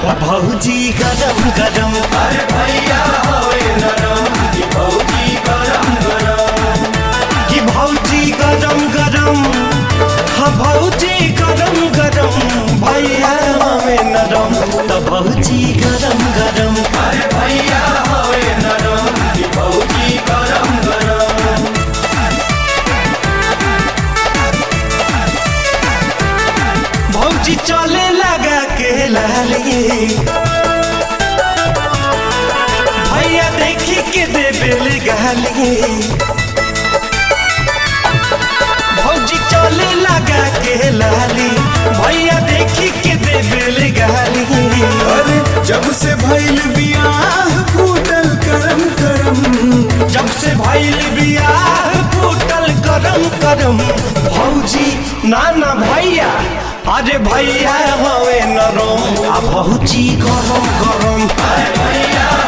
भौजी गरम गरम अरे भैया होए नरम कि भौजी गरम गरम कि भौजी गरम गरम हाँ भौजी गरम गरम भैया हमें नरम त भौजी गरम गरम अरे भैया होए नरम कि भौजी गरम गरम भौजी चले लगा के लाली भैया देखी के देबेल गाली भौजी चले लगा के लाली भैया देखी के देबेल गाली अरे जब से भइल बियाह फूटल करम करम जब से भइल बियाह फूटल करम करम भौजी नाना भैया अरे भैया हवे नरम आ भौजी गरम गरम अरे भैया